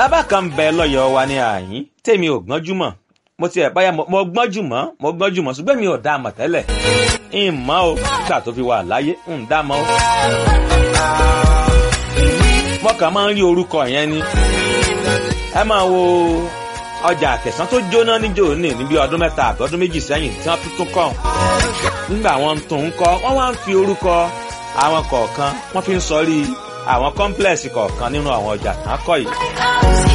bàbá kan ń bẹ lọ́yọ̀ọ́ wa ní àyín tèmi ò gbọ́njú mọ̀ mo ti ẹ̀ báyà mo gbọ́njú mọ́ mo gbọ́njú mọ́ ṣùgbọ́n mi ò dá a mọ̀ tẹ́lẹ̀ ń mọ́ o nígbà tó fi wà láyé ń dá a mọ́ o. mo kàn máa ń rí orúkọ yẹn ni ẹ máa wo ọjà àkẹsán tó jóná níjó ní níbi ọdún mẹ́ta àbí ọdún méjì sẹ́yìn tí wọ́n tuntun kọ́ nígbà wọn tó ń kọ́ wọ́n wá ń fi orúkọ àwọn kọ̀ọ̀kan wọ́n fi ń sọrí àwọn kọ́ńplẹ̀sì kọ̀ọ̀kan nínú àwọn ọjà tán kọ́ yìí.